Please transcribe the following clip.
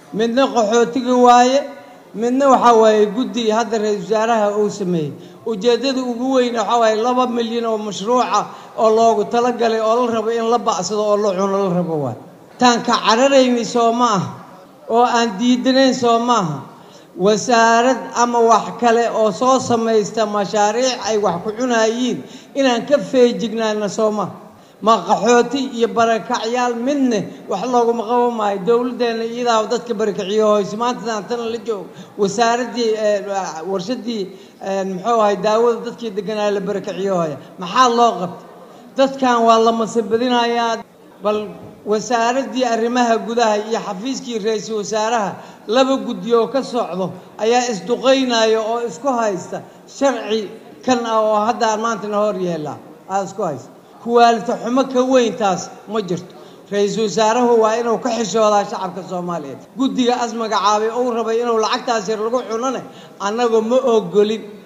midna qaxootiga waaye midna waxaa waaye guddi hadda ra-isul wasaaraha uu sameeyey ujeeddada ugu weyn waxaa waaye laba milyan oo mashruuca oo loogu talagalay oo la rabo in la bacsado oo la cuno la rabo waay taan ka cararaynay soo ma aha oo aan diidanayn soo maaha wasaarad ama wax kale oo soo samaysta mashaariic ay wax ku cunayiin inaan ka feejignaana soo maha ma qaxooti iyo barakacyaal midne wax looguma qaban maayo dowladdeenna iyadaa dadka barakiciyo hoyse maantadan tana la joogo wasaaraddii warshadii muxuu ahay daawada dadkii deganaa la barakiciyo hoya maxaa loo qabta dadkan waa la masabadinayaa bal wasaaraddii arrimaha gudaha iyo xafiiskii ra-iisul wasaaraha laba guddi oo ka socdo ayaa isduqaynaya oo isku haysta sharci kan ah oo haddaan maantana hor yeelaa aa isku haysta kuwaalita xumo ka weyntaas ma jirto ra-iisul wasaarahu waa inuu ka xishoodaa shacabka soomaaliyeed guddiga as magacaabay uu rabay inuu lacagtaas yar lagu cunone annagoo ma ogolin